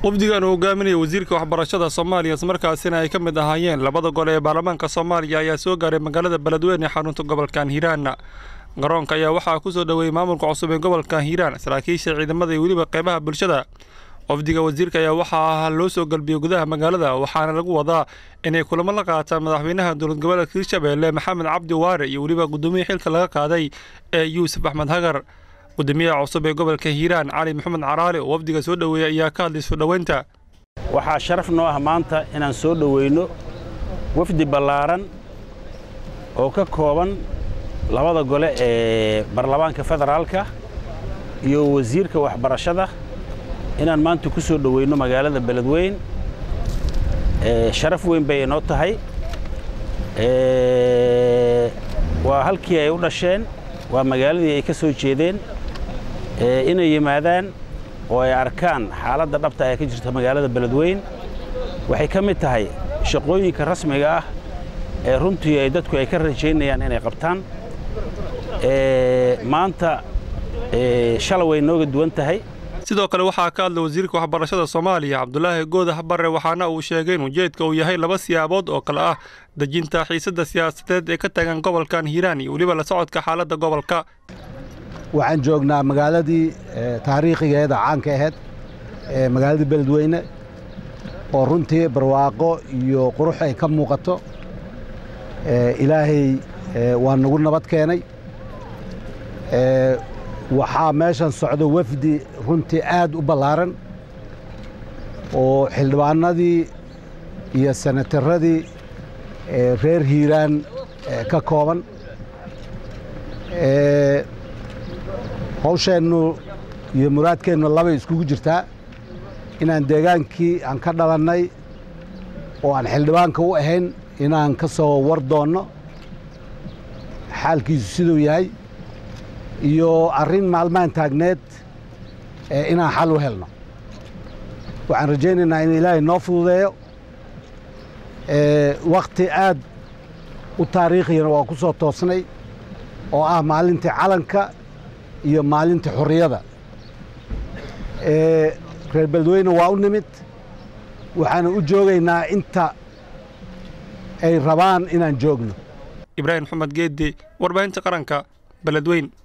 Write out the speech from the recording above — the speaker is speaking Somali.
wafdigan uu hogaaminaya wasiirka waxbarashada soomaaliya islamarkaasina ay ka mid ahaayeen labada gole ee baarlamaanka soomaaliya ayaa soo gaaray magaalada beledweyne ee xarunta gobolkan hiiraan garoonka ayaa waxaa ku soo dhoweeyey maamulka cusub ee gobolkan hiiraan saraakiisha ciidamada iyo weliba qeybaha bulshada wafdiga wasiirka ayaa waxaa loo soo galbiyey gudaha magaalada waxaana lagu wadaa inay kulamo la qaataan madaxweynaha dowlad goboleedka hirshabeelle maxamed cabdi waare iyo weliba guddoomiye xilka laga qaaday ee yuusuf axmed hagar gudoomiyaha cusub ee gobolka hiiraan cali maxamed caraali oo wafdiga soo dhoweeyey ayaa ka hadlay soo dhoweynta waxaa sharaf noo ah maanta inaan soo dhoweyno wafdi ballaaran oo ka kooban labada gole ee baarlamaanka federaalka iyo wasiirka waxbarashada inaan maanta ku soo dhoweyno magaalada beledweyn sharaf weyn bay inoo tahay waa halkii ay u dhasheen waa magaaladii ay ka soo jeedeen inay yimaadaan oo ay arkaan xaaladda dhabta ee ka jirta magaalada beledweyn waxay ka mid tahay shaqooyinka rasmiga ah ee runtii ay dadku ay ka rajaynayaan inay qabtaan maanta shala way nooga duwan tahay sidoo kale waxaa ka hadlay wasiirka waxbarashada soomaaliya cabdulaahi goodax barre waxaana uu sheegay in ujeedka uu yahay laba siyaabood oo kale ah dejinta xiisadda siyaasadeed ee ka tagan gobolkan hiiraan iyo weliba la socodka xaaladda gobolka waxaan joognaa magaaladii taariikhigeeda caanka ahayd ee magaaladii beledweyne oo runtii barwaaqo iyo qurux ay ka muuqato ilaahay waa nagu nabad keenay waxaa meeshan socdo wafdi runtii aad u ballaaran oo xildhibaanadii iyo senataradii reer hiiraan ka kooban hawsheennu iyo muraadkeennu labay iskugu jirtaa inaan deegaankii aan ka dhalannay oo aan xildhibaanka u ahayn inaan ka soo war doonno xaalkiisu siduu yahay iyo arrin maalmahan taagneed inaan xal u helno waxaan rajaynaynaa in ilaahay noo fududeeyo wakhti aad u taariikhiyana waa ku soo toosnay oo ah maalintii calanka iyo maalintii xorriyada reer beledweyne waa u nimid waxaana u joogaynaa inta ay rabaan inaan joogno ibraahim maxamed geeddi warbaahinta qaranka beledweyn